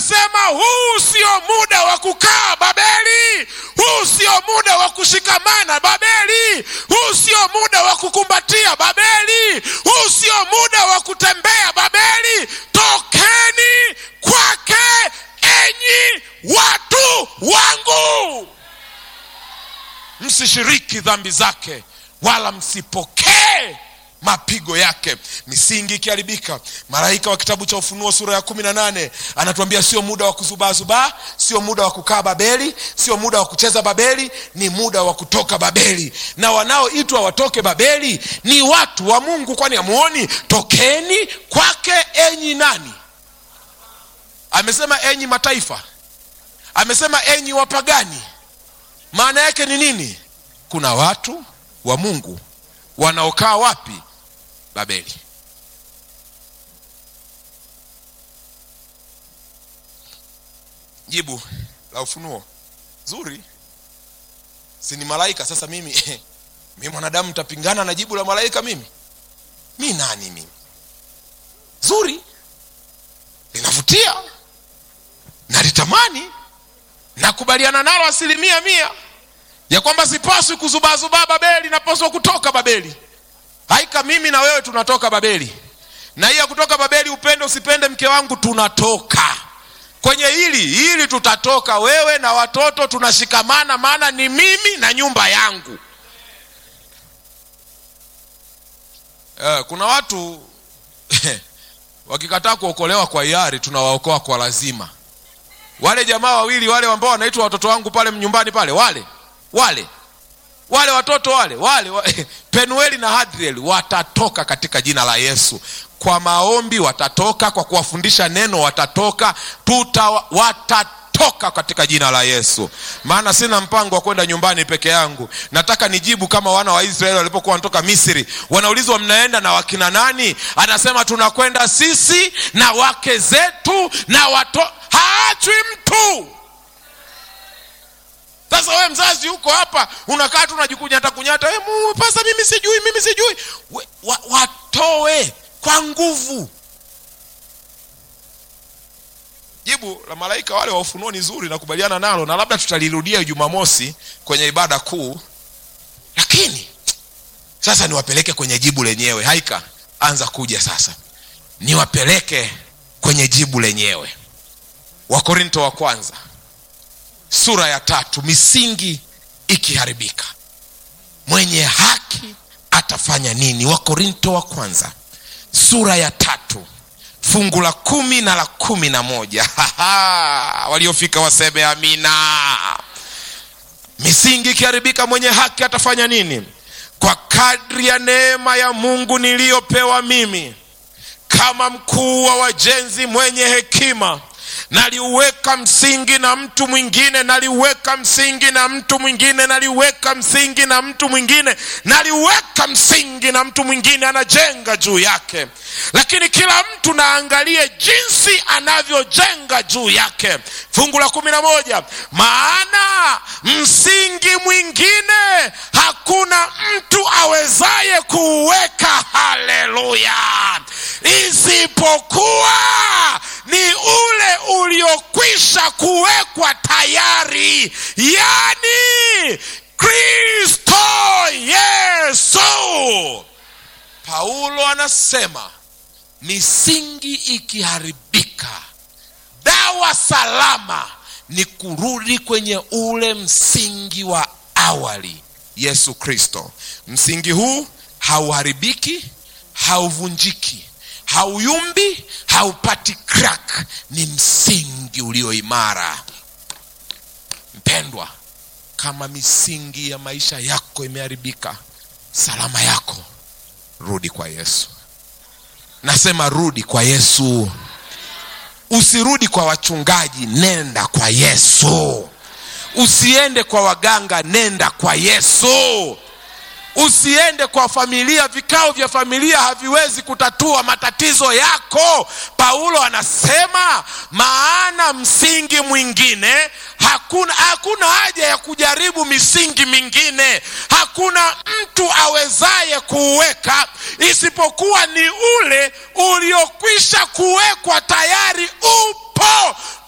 anasema huu sio muda wa kukaa babeli huu sio muda wa kushikamana babeli huu sio muda wa kukumbatia babeli huu sio muda wa kutembea babeli tokeni kwake enyi watu wangu msishiriki dhambi zake wala msipokee mapigo yake misingi ikiharibika malaika wa kitabu cha ufunuo sura ya kumi na nane anatuambia sio muda wa kuzubaazubaa sio muda wa kukaa babeli sio muda wa kucheza babeli ni muda wa kutoka babeli na wanaoitwa watoke babeli ni watu wa mungu kwani amuoni tokeni kwake enyi nani amesema enyi mataifa amesema enyi wapagani maana yake ni nini kuna watu wa mungu wanaokaa wapi babeli jibu la ufunuo zuri si ni malaika sasa mimi mi mwanadamu ntapingana na jibu la malaika mimi mi nani mimi zuri linavutia nalitamani nakubaliana nalo asilimia mia ya kwamba sipaswi kuzubaazubaa babeli napaswa kutoka babeli haika mimi na wewe tunatoka babeli na hii ya kutoka babeli upende usipende mke wangu tunatoka kwenye hili hili tutatoka wewe na watoto tunashikamana maana ni mimi na nyumba yangu eh, kuna watu wakikataa kuokolewa kwa hiari tunawaokoa kwa lazima wale jamaa wawili wale ambao wanaitwa watoto wangu pale nyumbani pale wale wale wale watoto wale wale wa, penueli na hadriel watatoka katika jina la yesu kwa maombi watatoka kwa kuwafundisha neno watatoka tuta watatoka katika jina la yesu maana sina mpango wa kwenda nyumbani peke yangu nataka nijibu kama wana wa israeli walipokuwa wanatoka misri wanaulizwa mnaenda na wakina nani anasema tunakwenda sisi na wake zetu na wato haachwi mtu sasa wewe mzazi huko hapa unakaa tu unajikunyata kunyata hey, pasa mimi sijui mimi sijui We, wa, watoe kwa nguvu jibu la malaika wale wa ufunuo ni zuri nakubaliana nalo na labda tutalirudia jumamosi kwenye ibada kuu lakini sasa niwapeleke kwenye jibu lenyewe haika anza kuja sasa niwapeleke kwenye jibu lenyewe wakorinto wa kwanza sura ya tatu misingi ikiharibika mwenye haki atafanya nini wakorinto wa kwanza sura ya tatu fungu la kumi na la kumi na moja waliofika waseme amina misingi ikiharibika mwenye haki atafanya nini kwa kadri ya neema ya mungu niliyopewa mimi kama mkuu wa wajenzi mwenye hekima naliuweka msingi na mtu mwingine naliuweka msingi na mtu mwingine naliuweka msingi na mtu mwingine naliuweka msingi na mtu mwingine anajenga juu yake lakini kila mtu naangalie jinsi anavyojenga juu yake fungu la kumi na moja maana msingi mwingine hakuna mtu awezaye kuuweka haleluya isipokuwa ni ule uliokwisha kuwekwa tayari yani kristo yesu paulo anasema misingi ikiharibika dawa salama ni kurudi kwenye ule msingi wa awali yesu kristo msingi huu hauharibiki hauvunjiki hauyumbi haupati crack ni msingi ulio imara mpendwa kama misingi ya maisha yako imeharibika salama yako rudi kwa yesu nasema rudi kwa yesu usirudi kwa wachungaji nenda kwa yesu usiende kwa waganga nenda kwa yesu usiende kwa familia vikao vya familia haviwezi kutatua matatizo yako paulo anasema maana msingi mwingine hakuna hakuna haja ya kujaribu misingi mingine hakuna mtu awezaye kuuweka isipokuwa ni ule uliokwisha kuwekwa tayari upo